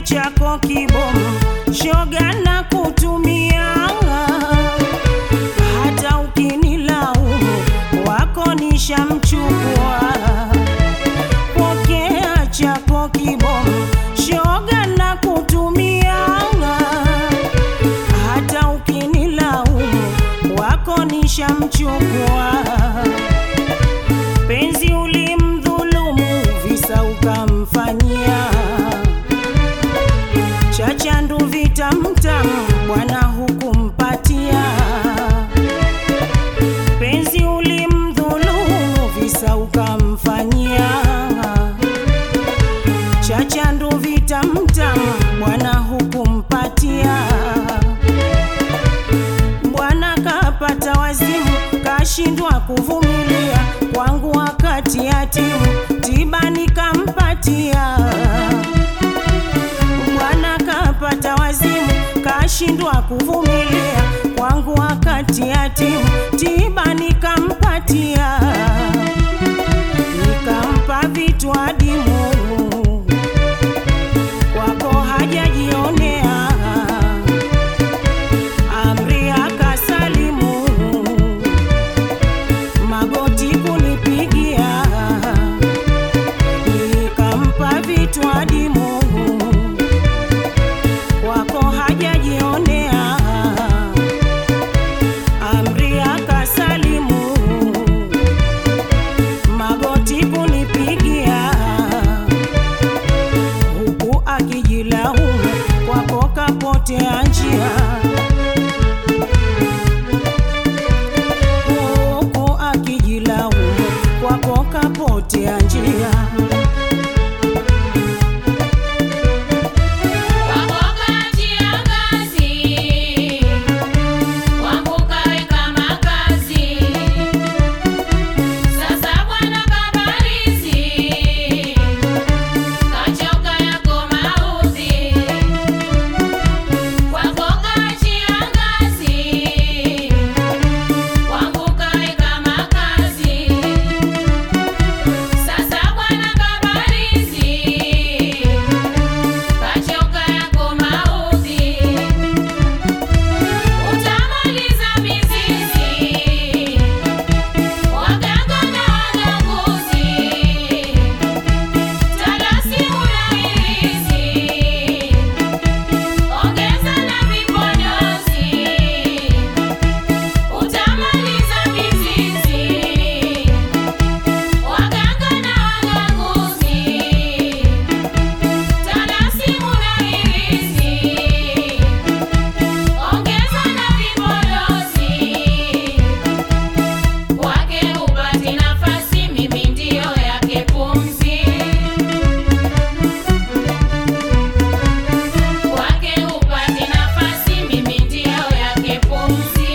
chako kibomu, shoga na kutumia, hata ukinilaumu wako nishamchukua. Pokea chako kibomu, shoga na kutumia, hata ukinilaumu wako nishamchukua. Penzi ulimdhulumu, visa ukamfanyia chachandu vitamtamu, bwana hukumpatia. Penzi ulimdhulumu, visa ukamfanyia chachandu vitamtamu, bwana hukumpatia. Bwana kapata wazimu, kashindwa kuvumilia kwangu wakati yatimu, tiba nikampatia. Bwana kapata wazimu, kashindwa kuvumilia kwangu wakati yatimu, tiba nikampatia, nikampa vitu adimu kwako hajajionea amri akasalimu, magoti kunipigia, nikampa vitu adimu, kwako hajajionea, amri akasalimu, magoti kunipigia, huku akijilaumu, kwako kapotea njia huku akijilaumu kwako kapotea njia. Wakoka njia ngazi, wangu kaweka makazi. Sasa bwana kabarizi, kachoka yako maudhi. Wakoka njia ngazi, wangu kaweka makazi. Sasa bwana kabarizi kachoka yako maudhi, utamaliza mizizi, waganga na waganguzi, talasi unahirizi, ongeza na vipodozi, utamaliza mizizi, waganga na waganguzi Talasimu na hirizi, ongeza na vipodozi, kwake hupati nafasi, mimi ndiyo yake pumzi. Kwake hupati nafasi, mimi ndiyo yake pumzi.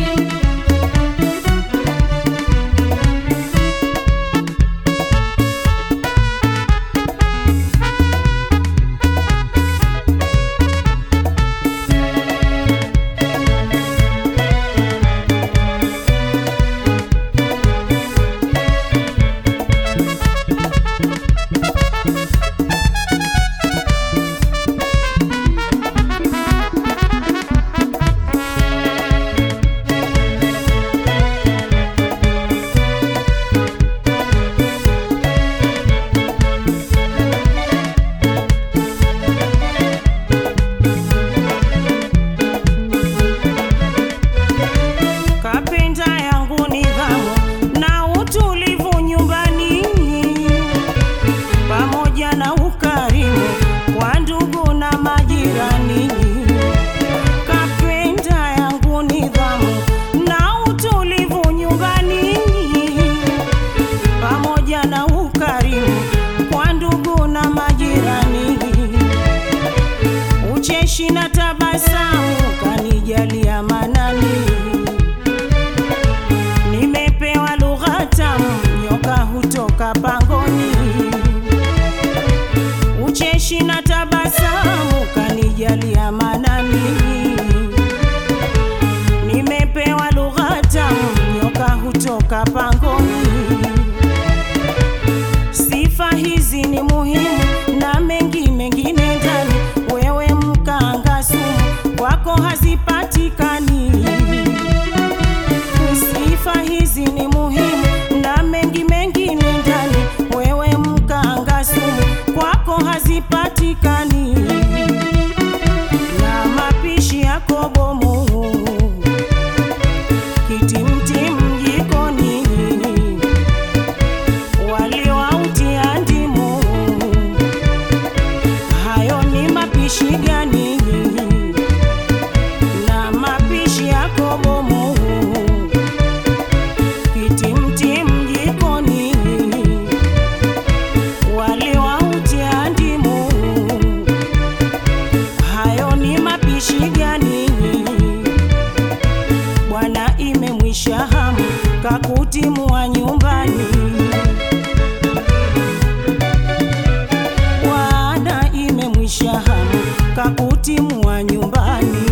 Kapenda yangu nidhamu na utulivu nyumbani, pamoja na ukarimu kwa ndugu na majirani. Kapenda yangu nidhamu na utulivu nyumbani, pamoja na ukarimu kwa ndugu na majirani. Ucheshi na tabasamu kanijalia manani nimepewa lugha tamu, nyoka hutoka pangoni. Ucheshi na tabasamu kanijalia manani, nimepewa lugha tamu, nyoka hutoka pangoni. Sifa hizi ni muhimu na mengi mengine ndani, kwako hazipatikani. Sifa hizi ni muhimu na mengi mengine ndani, wewe mganga sumu, kwako hazipatikani na mapishi yako bomu, kitimtim jikoni, wali wautia ndimu, hayo ni mapishi gani? Na mapishi yako bomu, kitimtim jikoni, wali wautia ndimu hayo ni mapishi gani? Bwana imemwisha hamu kakutimua nyumbani. Bwana imemwisha hamu kakutimua nyumbani.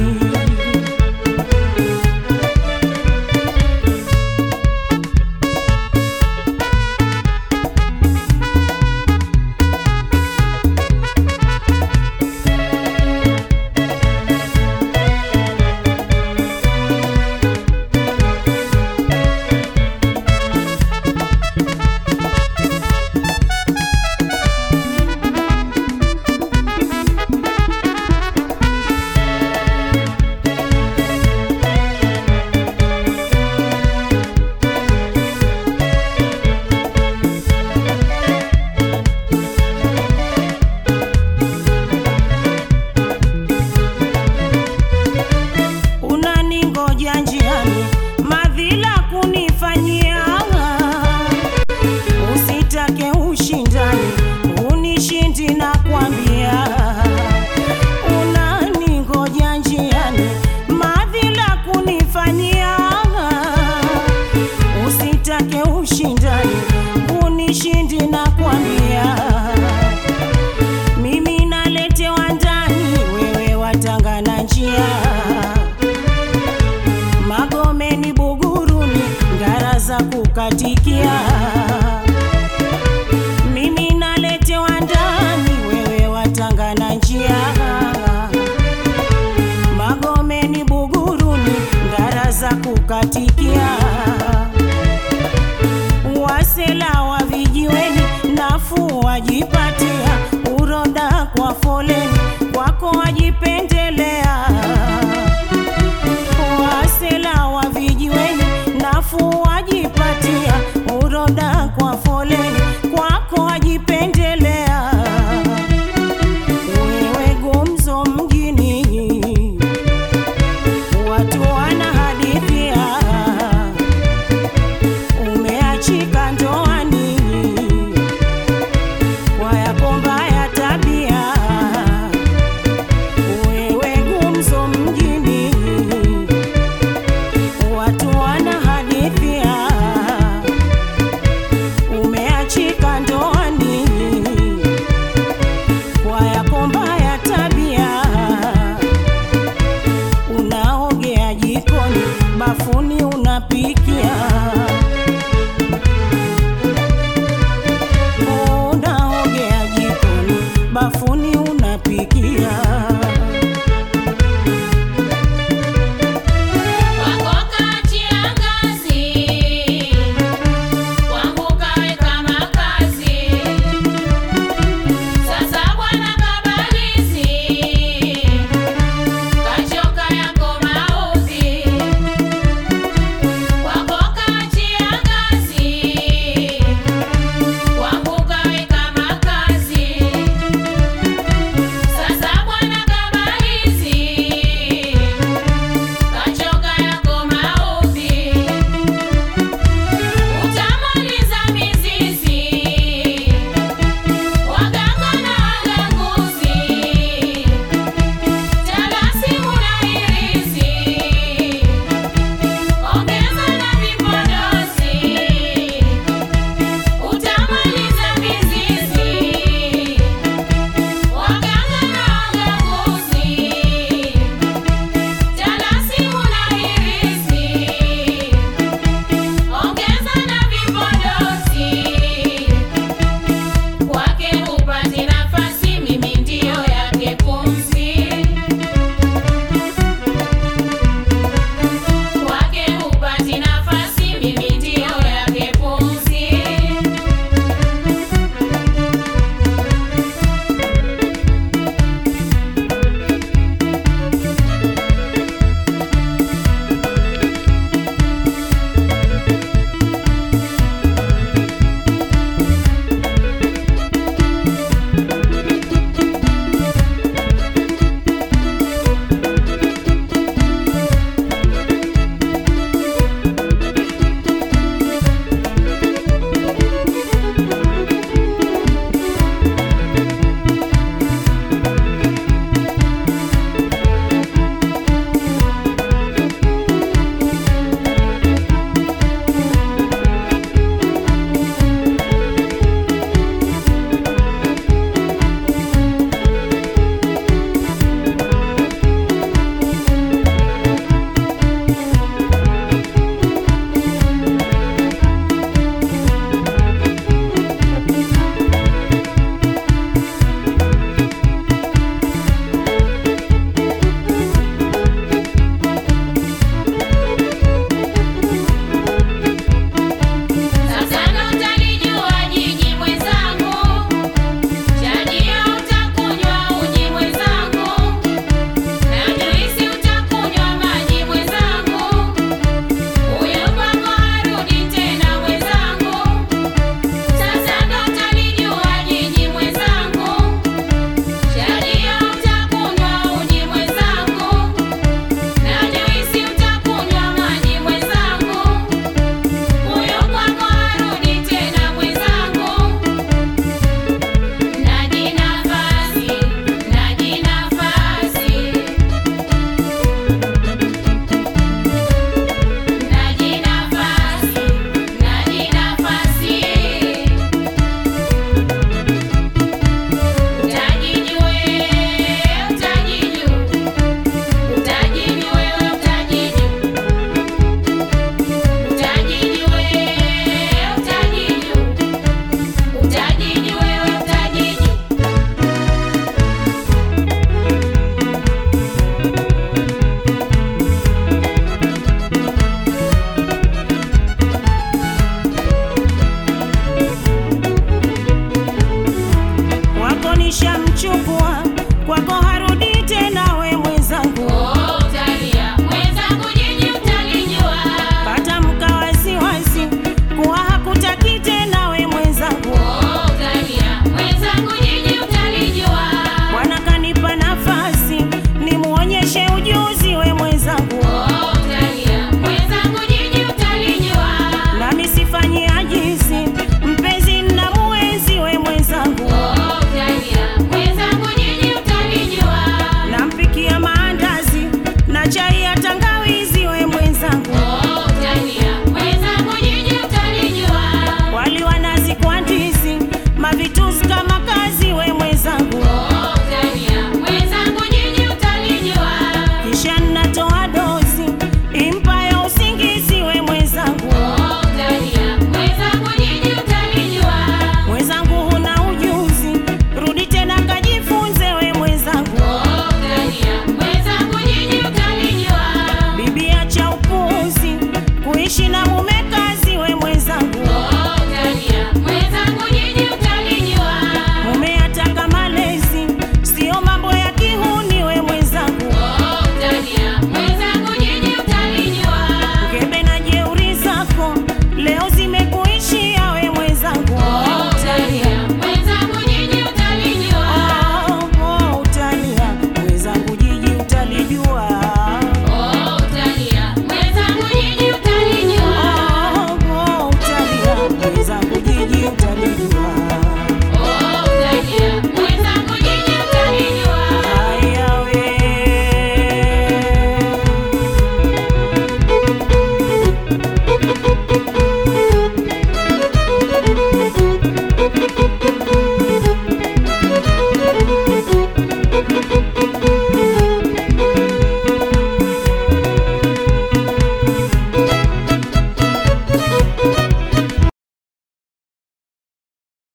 unaningoja njiani, madhila kunifanyia. Usitake ushindani, unishindi na kwambia. Unaningoja njiani, madhila kunifanyia. Usitake ushindani, unishindi na kwambia mimi naletewa ndani, wewe watangana njia. Magomeni, Buguruni, ngara za kukatikia. Mimi naletewa ndani, wewe watangana njia. Magomeni, Buguruni, ngara za kukatikia.